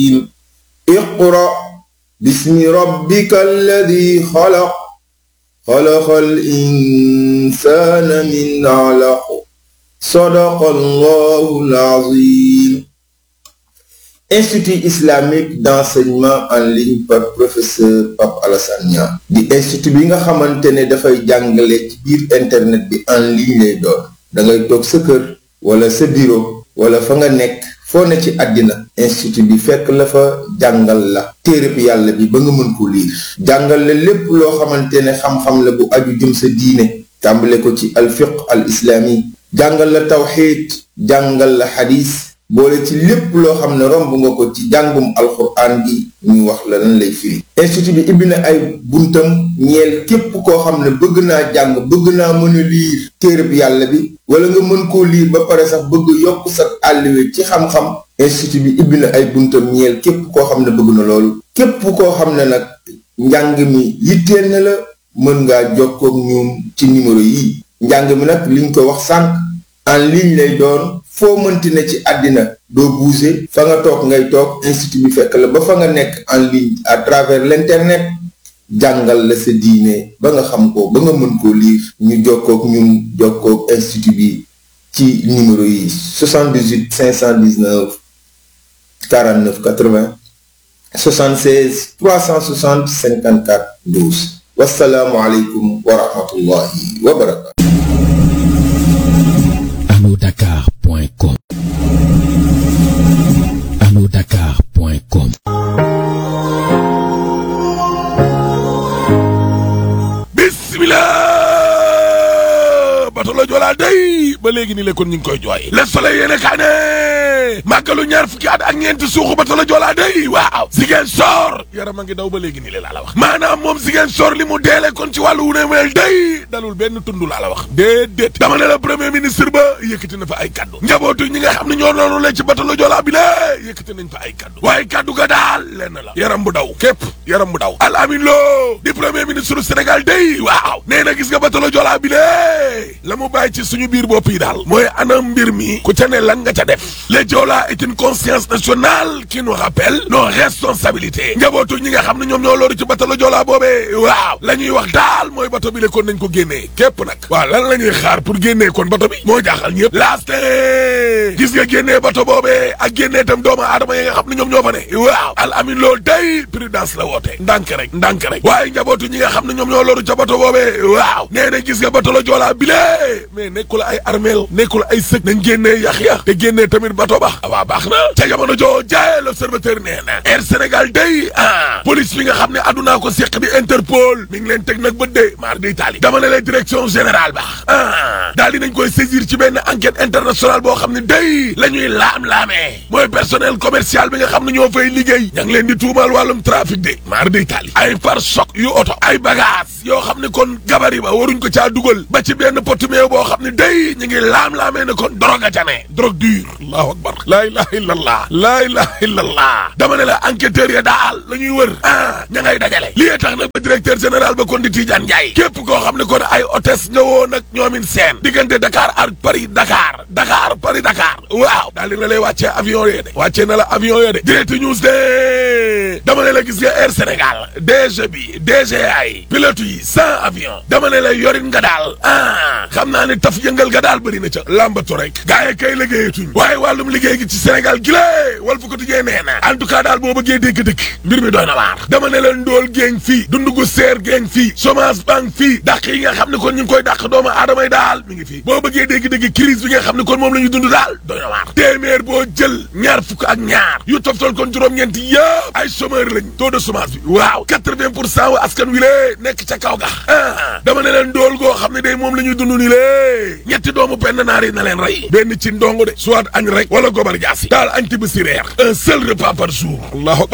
اقرأ باسم ربك الذي خلق خلق الإنسان من علق صدق الله العظيم Institut islamique d'enseignement en ligne par professeur Pape Alassane Niang di institut bi nga xamante ne dafay jàngale ci biir internet bi en ligne lay doon da ngay toog sa kër wala sa bureau wala fa nga nekk foo ne ci àddina institut bi fekk la fa jàngal la téereb yàlla bi ba nga mën ko liir jàngal la lépp loo xamante ne xam-xam la bu aju jëm sa diine tàmbale ko ci alfiq al islami jàngal la tawxiid jàngal la xadis boole ci lépp loo xam ne romb nga ko ci jàngum alxuraan gi ñu wax la lan lay firi institut bi ibbi na ay buntam ñeel képp koo xam ne bëgg naa jàng bëgg naa mën a liir téereb yàlla bi wala nga mën koo liir ba pare sax bëgg yokk sa àlliwe ci xam-xam institut bi ibbi na ay buntam ñeel képp koo xam ne bëgg na loolu képp koo xam ne nag njàng mi yitteel na la mën ngaa jokkoo ak ñoom ci numéro yi njàng mi nag liñ ko wax sànq en ligne lay doon foo mënti ne ci àddina doo bouger fa nga toog ngay toog institut bi fekk la ba fa nga nekk en ligne à travers l'internet jàngal la sa diine ba nga xam ko ba nga mën koo lire ñu jokkook ñun jokkook institut bi ci numéro yi 78 519 49 80 76 360 54 12 wasalaamualeykum wa rahmatullahi wa barakatu arnaudakar.com arnaudakar.com bismillah bato la joolaa day ba léegi ni le kon ñu ngi koy jooy le soleil yéene kaa ne màggalu ñaar fukki at ak ñeenti suuxu bato la joolaa day waaw Ziguinchor soor yaram a ngi daw ba léegi ni le laa la wax maanaam moom Ziguinchor li mu deele kon ci wàllu wu ne mel day dalul benn tund laa la wax déedéet dama ne la premier ministre ba yëkkati na fa ay kaddu njabootu ñi nga xam ne ñoo noonu la ci bato la joolaa bi la yëkkati nañ fa ay kaddu waaye kaddu ga daal lenn la yaram bu daw képp yaram bu daw al amin loo di premier ministre du Sénégal day waaw nee na gis nga bato la joolaa bi la la mu bàyyi ci suñu biir bopp yi daal mooy anam mbir mi ku ca ne lan nga ca def le Joola est une conscience nationale qui nous rappelle nos responsabilités njabootu ñi nga xam ne ñoom ñoo loolu ci bato la Joola boobee waaw la ñuy wax daal mooy bato bi le kon nañ ko génnee képp nag waaw lan la ñuy xaar pour génnee kon bato bi moo jaaxal ñëpp laaste gis nga génnee bato boobee ak génnee tam doomu aadama yi nga xam ne ñoom ñoo fa ne waaw al amin loolu day prudence la woote ndànk rek ndànk rek waaye njabootu ñi nga xam ne ñoom ñoo loolu ca bato boobee waaw nee na gis nga bato la Joola bi mais nekkul ay armeel nekkul ay sëg nañ génnee yax ya te génnee tamit bato ba waaw baax na ca jamono joo jaay l'observateur nee na Air Sénégal day ah police bi nga xam ne addunaa ko seq di Interpol mi ngi leen teg nag bët de maar di taali dama ne la direction générale ba ah daal di nañ koy saisir ci benn enquête internationale boo xam ne day la ñuy laam-laamee mooy personnel commercial bi nga xam ne ñoo fay liggéey ña ngi leen di tuumaal wàllum trafic de maar di taali ay pare choc yu oto ay bagage yoo xam ne kon gabari ba waruñ ko caa dugal ba ci benn pot meew boo xam ne day ñu ngi laam-laamee ne kon drogue a ca ne drogue dure allahu akbar laa ilaha illallah laa ilaha illallah dama ne la enquêteurs ya daal la ñuy wër ah ña ngay dajale lii tax nag ba directeur général ba kon di Tidiane Ndiaye képp koo xam ne kon ay hôtesse nga woon ak ñoomin seen diggante Dakar ak Paris Dakar Dakar Paris Dakar waaw daal di na lay wàccee avion yee de wàccee na la avion yee de direct news de dama ne la gis nga Air Sénégal DG bi DGA yi pilote yi sans avion dama ne la yorin nga daal ah xam naa ne taf yëngal ga daal bëri na ca lambatu rek gaa yi kay liggéeyatuñ waaye wàllum liggéey gi ci Sénégal gi lée wal fu ko tijjee nee na en tout cas daal boo bëggee dégg dëkk mbir mi doy na waar dama ne la ndóol géeng fii dundu gu seer géeng fii chômage banque fii dàq yi nga xam ne kon ñu ngi koy dàq doomu aadama yi daal mi ngi fii boo bëggee dégg-dégg crise bi nga xam ne kon moom la ñu dund daal doy na waar téeméer boo jël ñaar fukk ak ñaar yu toftal kon juróom-ñeent yëpp ay chômeur lañ taux de chômage bi waaw quatre-vingt pour cent wa askan wi lée nekk ca kaw ga dama ne leen ndóol goo xam ne day moom la ñuy dund ni lée ñetti doomu penn naar yi na leen rey benn ci ndongo de soit añ rek wala gobar jaasi daal añ tibb si reer un seul repas par jour allahu akbar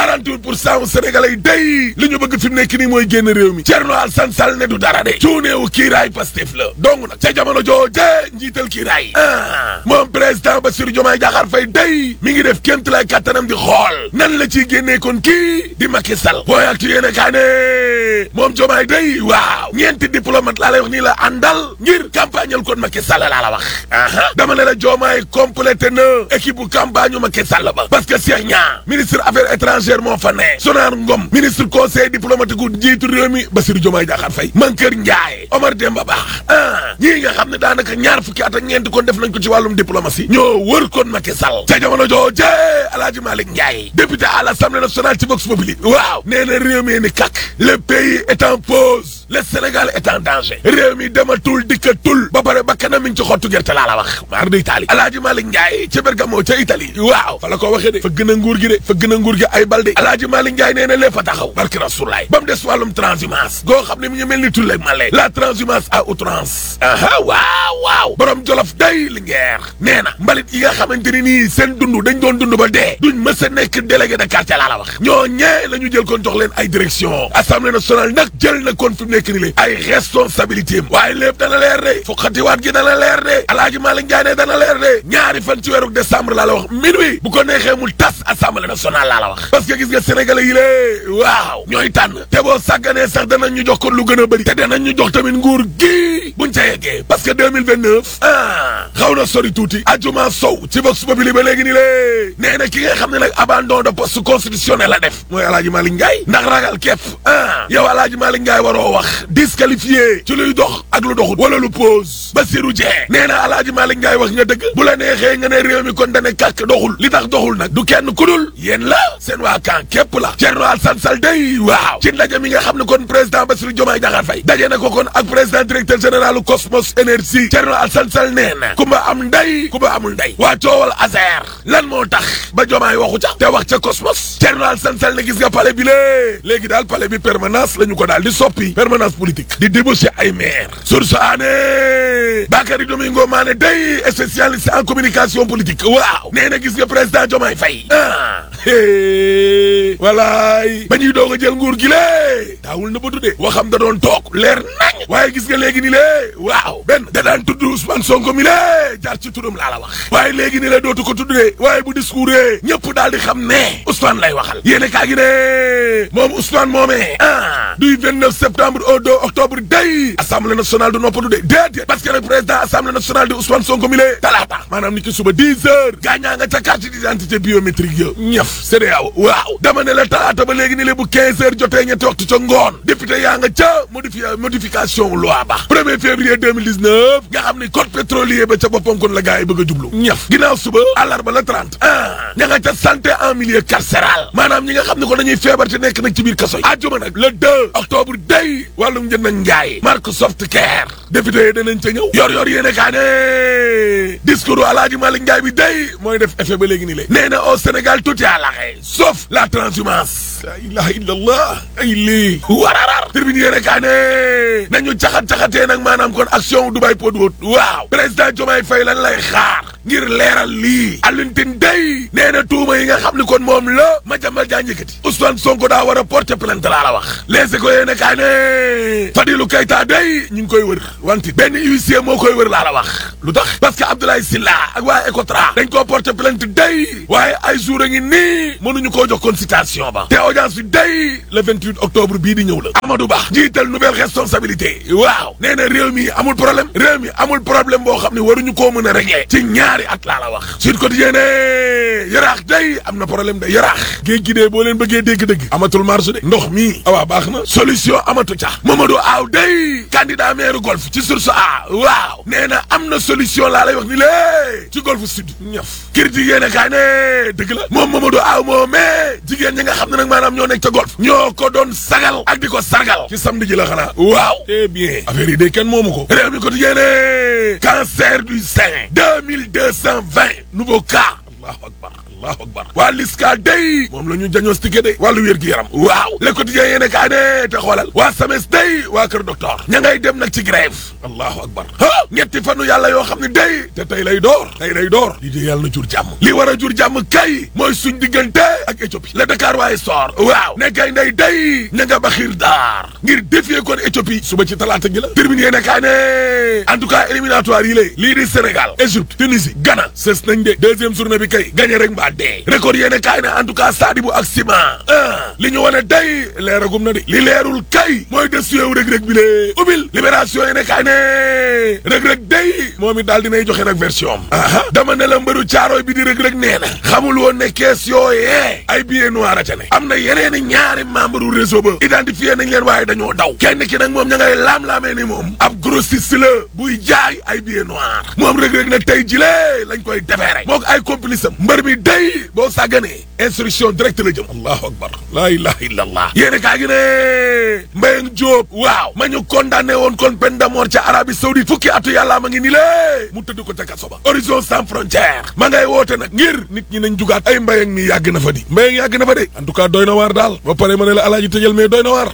48 pour cent sénégalais yi day li ñu bëgg fi mu nekk nii mooy génn réew mi Thierno Alassane Sall ne du dara de cuuneewu kiiraay Pastef la donc nag ca jamono jooje njiital kiiraay ah moom président Bassirou Diomaye Diakhar Faye day mi ngi def kémt lay kattanam di xool nan la ciy génnee kon kii di Macky Sall booy ak yéene kaa ne moom Diomaye day waaw ñeenti diplomate laa lay wax nii la àndal ngir campagnal kon Macky Sall laa la wax aha dama ne la Diomaye complété na équipe bu campagne u Macky Sall ba parce que Cheikh Niang ministre affaires étrangères moo fa ne Sonar Ngom ministre conseil diplomatique gu jiitu réew mi Bassirou Diomaye Diakhar Faye Mankeur Ndiaye Omar Demba Ba ah ñii nga xam ne daanaka ñaar fukki at ak ñeent kon def nañ ko ci wàllum diplomatie ñoo wër kon Macky Sall ca jamono jooje Alaaji Malick Ndiaye député à l'Assemblée nationale ci Vox Populi waaw nee na réew mi ni kak le pays est en pause le Sénégal est en danger réew mi dematul dikkatul ba pare ba kanam mi ngi ci xottu gerte laa la wax maar di Italie Alaaji Malick Ndiaye ca Bergamo ca Italie waaw fa la ko waxee de fa gën a nguur gi de fa gën a nguur gi ay balde Alaaji Malick Ndiaye nee na lépp a taxaw barki rasulaay ba mu des wàllum transhumance goo xam ne mi ngi mel ni tulleeg male la transhumance à outrance aha waaw waaw borom jolof day li ngeer nee na mbalit yi nga xamante ni nii seen dund dañ doon dund ba dee duñ mës a nekk délégué de quartier laa la wax ñoo ñee la ñu jël kon jox leen ay direction assemblée nationale nag jël na kon fi mu nekk ni le ay responsabilité am waaye lépp dana leer de fukkatiwaat gi dana leer de alaaji Malick Ndiaye ne dana leer de ñaari fan ci weeru décembre laa la wax minuit bu ko neexee mu tas assemblée nationale laa la wax parce que gis nga sénégalais yi lée waaw ñooy tànn te boo sàgganee sax danañ ñu jox kon lu gën a bëri te danañ ñu jox tamit nguur gi buñ ca yeggee parce que 2029 ah xaw na sori tuuti ajuma sow ci vox populi ba léegi ni lée nee na ki nga xam ne nag abandon de poste constitutionnel la def mooy alaaji Malick Ndiaye ndax ragal képp ah yow alaaji Malick Ndiaye waroo wax disqualifié ci luy dox ak lu doxut wala lu pause Bassirou Dieng nee na alaaji Malick Ndiaye wax nga dëgg bu la neexee nga ne réew mi kon dane kàkk doxul li tax doxul nag du kenn ku dul yéen la seen waa kan képp la Thierno Alassane Sall day waaw ci ndaje mi nga xam ne kon président Bassirou Diomaye Diakhar Faye daje na ko kon ak président directeur général Cosmos Énergie Thierno Alassane Sall nee na kumba am nday kumba amul nday waa coowal Azer lan moo tax ba Diomaye waxu ca te wax ca Cosmos Thierno Alassane Sall ne gis nga palais bi lée léegi daal palais bi permanence la ñu ko daal di soppi permanence politique di débaucher ay maire source aané Bakary Domingo Mané day spécialiste en communication politique waaw nee na gis nga président Diomaye Faye ah walaay ba ñuy doog a jël nguur gi lée daawul na ba tuddee waxam da doon toog leer nañ waaye gis nga léegi ni lée waaw benn da daan tudd Ousmane Sonko mi lée jaar ci turam laa la wax waaye léegi ni la dootu ko tuddee waaye bu discours ñëpp daal di xam ne Ousmane lay waxal yéene kaa gi ne moom Ousmane moomee ah du 29 septembre au 2 octobre day assemblée nationale du noppatu de déedéet parce que le président assemblée nationale di Ousmane Sonko mi lée talaata maanaam ni ki suba 10 heures gaañaa nga ca carte d'identité biométrique ya ñëf CEDEAO waaw dama ne la talaata ba léegi ni le bu 15 heures jotee ñetti waxtu ca ngoon député yaa nga ca modifi modification loi ba 1er février 2019 nga xam ni code pétrolier ba ca boppam kon la gars yi bëgg a jublu ñëf ginnaaw suba àllarba la 30 ah ña nga ca santé en milieu carcéral maanaam ñi nga xam ne ko dañuy feebar te nekk nag ci biir kaso yi àjjuma nag le 2 octobre day wàllum njënd ak njaay Microsoft Care député yi danañ ca ñëw yor yor yéene kaa ne discours Alaaji Malick Ndiaye bi day mooy def effet ba léegi ni lé nee na au Sénégal tout est à l'arrêt sauf la transhumance la ilaha illallah ay lii wararar tribune yéene kaa ne nañu caxat-caxatee nag maanaam kon action Dubai Pod waaw président Diomaye Faye lan lay xaar ngir leeral lii Alioune Tine day nee na tuuma yi nga xam ni kon moom la Madiambal Diagne yëkkati Ousmane Sonko daa war a porter plainte laa la wax les écoles yéene kaa ne Fadilou Keita day ñu ngi koy wër wante benn huissier moo koy wër laa la wax lu tax parce que Abdoulaye Sylla ak waa Ecotra dañ koo porter plainte day waaye ay jour a ngi nii mënuñu koo jox consultation ba te audience bi day le 28 octobre bii di ñëw la Amadou Ba jiital nouvelle responsabilité waaw nee na réew mi amul problème réew mi amul problème boo xam ne waruñu koo mën a régler ci ñaari at laa la wax Sud Quotidien ne yaraax day am na problème de yaraax géej gi dee boo leen bëggee dégg-dëgg amatul marché de ndox mi awaa baax na solution amatu ca Mamadou Aw day candidat maire golf ci source a waaw nee na am na solution laa lay wax ni lée ci golf sud ñëf critique yéene kaa ne dëgg la moom Mamadou Aw moo mais jigéen ñi nga xam ne nag maanaam ñoo nekk ca golf ñoo ko doon sagal ak di ko sargal ci samedi ji la xanaa waaw c'est bien affaire yi day kenn moomu ko réew mi quotidien ne cancer du sein deux mille deux cent vingt nouveau cas allahu akbar allahu akbar waa liska day moom la ñu diagnostiqué de wàllu wér gi yaram waaw le quotidien yéene kaa ne te xoolal waa SAMES day waa kër docteur ña ngay dem nag ci grève allahu akbar ah ñetti fanu yàlla yoo xam ne day te tey lay door tey lay door li di yàlla na jur jàmm li war a jur jàmm kay mooy suñ diggante ak Éthiopie le Dakar waaye soor waaw ne kay ndey day ña nga ba xiir daar ngir défier kon Éthiopie suba ci talaata gi la terminé yéene kaa ne en tout cas éliminatoire yi lay lii di Sénégal Égypte Tunisie Ghana sës nañ de deuxième journée bi kay gagné rek mbaa dee record yéene kaay ne en tout cas Sadibou ak Sima ah li ñu wane day leeragum na de li leerul kay mooy des yow rëg-rëg bi lee ubbil libération yéene kaay ne rëg-rëg day moom it daal dinay joxe nag version am aha dama ne la mbëru caaroy bi di rëg-rëg nee na xamul woon ne kees yooyee ay billets noirs a ca ne am na yeneen i ñaari membre u réseau ba identifié nañ leen waaye dañoo daw kenn ki nag moom ña ngay laam-laamee ni moom ab grossiste la buy jaay ay billets noirs moom rëg-rëg nag tey jilee lañ koy defeere mook ay complice am mbër mi day boo sàgganee instruction directe la jëm allahu akbar laa ilaha illa allah yéene kaa gi ne Mbayang Diop waaw ma ñu condamné woon kon peine de mort ca Arabie Saoudite fukki atu yàlla ma ngi ni lée mu tëdd ko ca kaso ba horizon sans frontière ma ngay woote nag ngir nit ñi nañ jugaat ay Mbayang mi yàgg na fa di Mbayang yàgg na fa de en tout cas doy na waar daal ba pare ma ne la alaaji tëjal mais doy na waar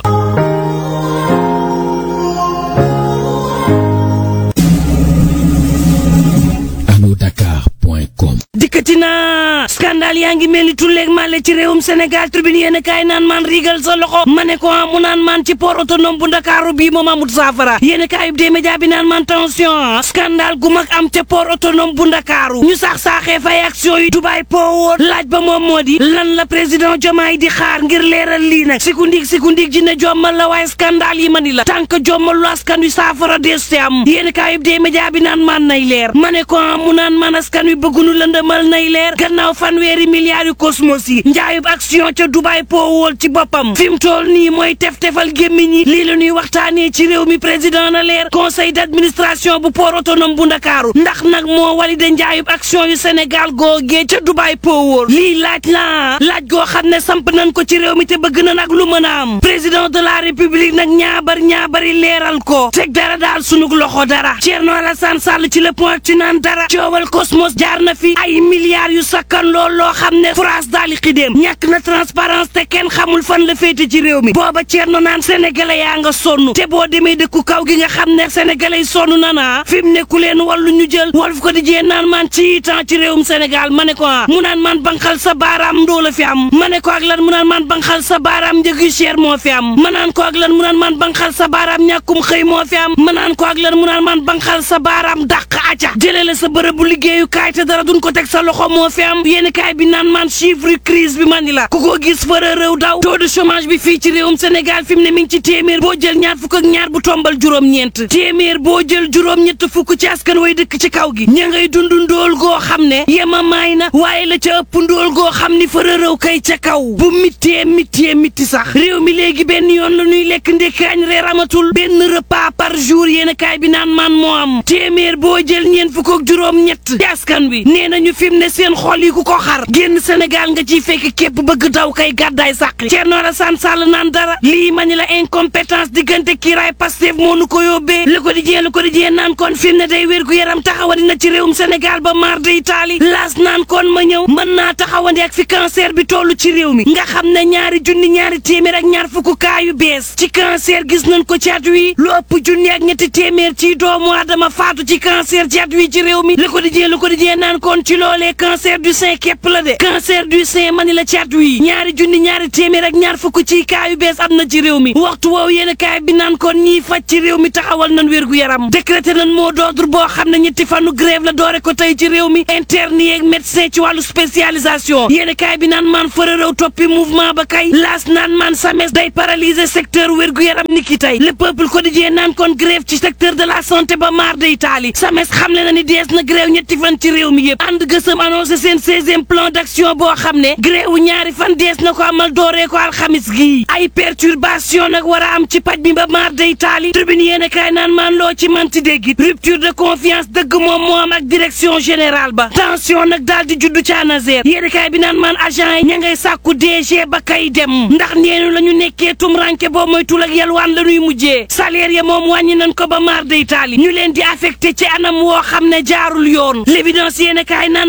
Dakar.com dikkati naa scandale yaa ngi mel ni tulleeg màlle ci réewum Sénégal tribune yéen a kaay naan maan rigal sa loxo ma ne ko mu naan maan ci port autonome bu ndakaaru bii moom amut saafara yéen a kaay des médias bi naan maan tension scandale gu mag am ca port autonome bu ndakaaru ñu sax saaxee fay action yi Dubaay poowoon laaj ba moom moo di lan la président Diomaye di xaar ngir leeral lii nag sikundig sikundig ji ne jommal la waaye scandale yi ma ni la tànk jommal lu askan wi saafara des te am yéen a kaay des médias bi naan maan nay leer ma ne ko mu naan maan askan wi bëggunu lëndëmal nay leer gannaaw fanweeri milliards yu cosmos yi njaayub action ca Dubaay poowool ci boppam fi mu toll nii mooy tef-tefal gémmiñ yi lii la ñuy waxtaanee ci réew mi président na leer conseil d'administration bu port autonome bu ndakaaru ndax nag moo walide njaayub action yu Sénégal googee ca Dubaay poowool lii laaj la laaj goo xam ne samp nañ ko ci réew mi te bëgg na nag lu mën a am président de la république nag ñaabar ñaabari leeral ko teg dara daal sunug loxo dara Thierno Alassane Sall ci le point ci naan dara coowal cosmos jaar na fi ay milliards yu sakkan lool loo xam ne France daal di xidéem ñàkk na transparence te kenn xamul fan la féete ci réew mi booba Thierno naan sénégalais yaa nga sonn te boo demee dëkku kaw gi nga xam ne sénégalais yi sonn na naa fi mu nekku leen wàllu ñu jël Walf Quotidien naan maan ci temps ci réewum Sénégal ma ne ko ah mu naan maan banqal sa baaraam ndoo la fi am ma ne ko ak lan mu naan maan banqal sa baaraam njëg yu cher moo fi am ma naan ko ak lan mu naan maan banqal sa baaraam ñàkkum xëy moo fi am ma naan ko ak lan mu naan maan banqal sa baaraam dàq aca jëlee la sa bërëbu liggéeyu kaay te dara duñ ko teg sa loxo moo fi am yéen kaay bi naan maan chiffre crise bi man ni la ku ko gis fara réew daw taux de chômage bi fii ci réewum Sénégal fi mu ne mi ngi ci téeméer boo jël ñaar fukk ak ñaar bu tombal juróom-ñeent téeméer boo jël juróom-ñett fukk ci askan way dëkk ci kaw gi ña ngay dund ndóol goo xam ne yema maay na waaye la ca ëpp ndóol goo xam ni fara réew kay ca kaw bu mittee mittee mitti sax réew mi léegi benn yoon la ñuy lekk ndékkaañ reer amatul benn repas par jour yéen kaay bi naan maan moo am téeméer boo jël ñeent fukk ak juróom-ñett ci askan wi nee nañu fi mu ne seen xol yi ku ko xar génn Sénégal nga ciy fekk képp bëgg daw kay gàddaay sàqi Thierno Alassane Sall naan dara lii ma ni la incompétence diggante kiiraay Pastef moo nu ko yóbbee Le Quotidien Le Quotidien naan kon fi mu ne day wér gu yaram taxawandi na ci réewum Sénégal ba mar de Italie laas naan kon ma ñëw mën naa taxawandi ak fi cancer bi toll ci réew mi nga xam ne ñaari junni ñaari téeméer ak ñaar fukk kaa yu bees ci cancer gis nañ ko ci at wi lu ëpp junni ak ñetti téeméer ci doomu aadama faatu ci cancer ci at wi ci réew mi Le Quotidien Le Quotidien naan kon ci loolee cancer du sein képp la de cancer du sein mani la ci at wi ñaari junni ñaari téeméer ak ñaar fukk ci kaa yu bees am na ci réew mi waxtu woowu yéen kaay bi naan kon ñiy faj ci réew mi taxawal nañ wér gu yaram décrété nañ moo d'ordre boo xam ne ñetti fanu grève la doore ko tey ci réew mi interne yeeg médecin ci wàllu spécialisation yéen kaay bi naan maan fërërëw toppi mouvement ba kay laas naan maan sames day paralyser secteur wér gu yaram ni ki tey le peuple quotidien naan kon grève ci secteur de la santé ba maar day taali sames xamle na ni dees na grève ñetti fan ci réew mi yëpp ànd gësëm annoncé seen seizième plan d'action boo xam ne grève wu ñaari fan dees na ko amal dooree ko alxamis gii ay perturbation nag war a am ci paj mi ba maar day taali tribune yéen kaay naan maan loo ci manti déggit rupture de confiance dëgg moom moo am ak direction générale ba tension nag daal di juddu ca ANASER yéen kaay bi naan maan agent yi ña ngay sàkku DG ba kay dem ndax neenu la ñu nekkee tum ranke boo moytul ak yalwaan la ñuy mujjee salaire ya moom wàññi nañ ko ba maar day taali ñu leen di affecté ci anam woo xam ne jaarul yoon l'évidence yéen kaay naan